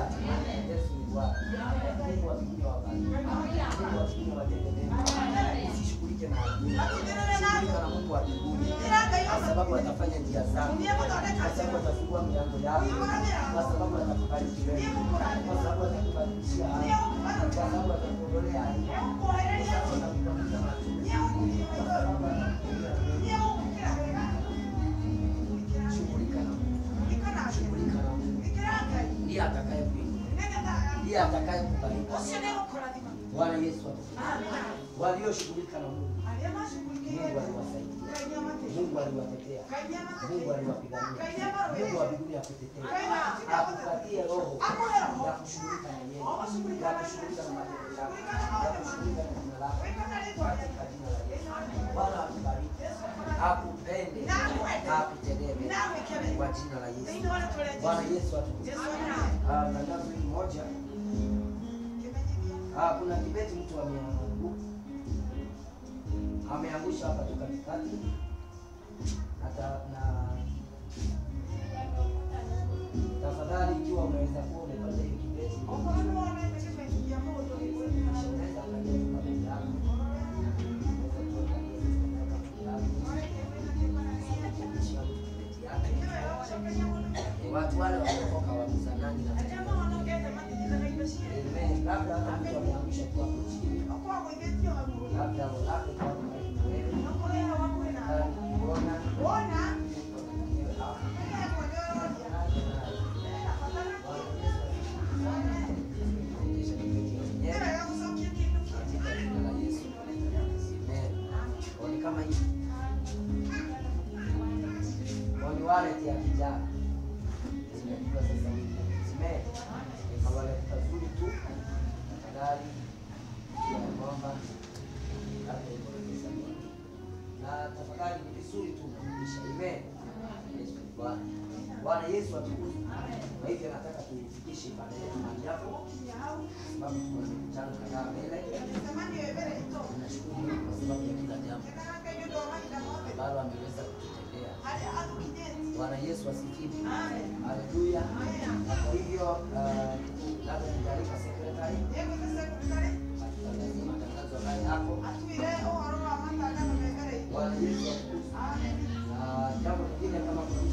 wakati. Yesu ni Bwana. Mungu wa mbinguni awabariki. Mungu wa mbinguni awatende mema. Usishughulike na adui. Shughulika na Mungu wa mbinguni. Kwa sababu atafanya njia zako. Kwa sababu atafungua milango yako. Kwa sababu atakubariki wewe. Kwa sababu atakubadilishia hali. Kwa sababu atakuondolea aibu. Kwa sababu atakubadilisha matatizo. Kwa sababu atakuondolea Shughulika na Mungu. Shughulika na Mungu. Ndiye atakaye kuinua. Ndiye atakaye kubariki. Bwana Yesu atukuze. Walioshughulika na Mungu, Mungu aliwasaidia. Mungu aliwatetea. Mungu aliwapigania. Mungu wa mbinguni akutetee. Akupatie roho ya kushughulika na yeye. Ya kushughulika na matendo yako. Ya kushughulika na jina lako. Katika jina la Yesu. Bwana akubariki. Akupende. Akutendee mema. Kwa jina la Yesu. Bwana Yesu atukuze. Ah, tangazo hili moja. Ah, kuna kibeti mtu ameangu ameangusha hapa tu katikati hata na tafadhali, ikiwa unaweza kuwa umepata hiyo kibeti, unaweza angalia tu kabla yako. Unaweza kuangalia tu kabla yako. Kisha kibeti yake. Eh, Watu wale wameokoka wamizanani na Amen. Labda hata mtu ameangusha tu hapo chini, labda labda kwa wewe kuona kama hivi ni wallet ya kijana zimepigwa sasa hivi zime ni wallet kazuri tu tafadhali ya kwamba labda iko na pesa nyingi na tafadhali ni vizuri tu kurudisha amen Yesu ni Bwana Bwana Yesu atukuzwe kwa hivyo nataka tuifikishe ibada yetu mahali hapo sababu tuko na mikutano kadhaa mbele tunashukuru Mungu kwa sababu ya kila jambo ambalo ameweza kututendea Bwana Yesu asifiwe. Haleluya. Na kwa hivyo uh, labda ningealika sekretari atutangazie matangazo haya hapo. Bwana Yesu atukuzwe. Na jambo lingine kama kuna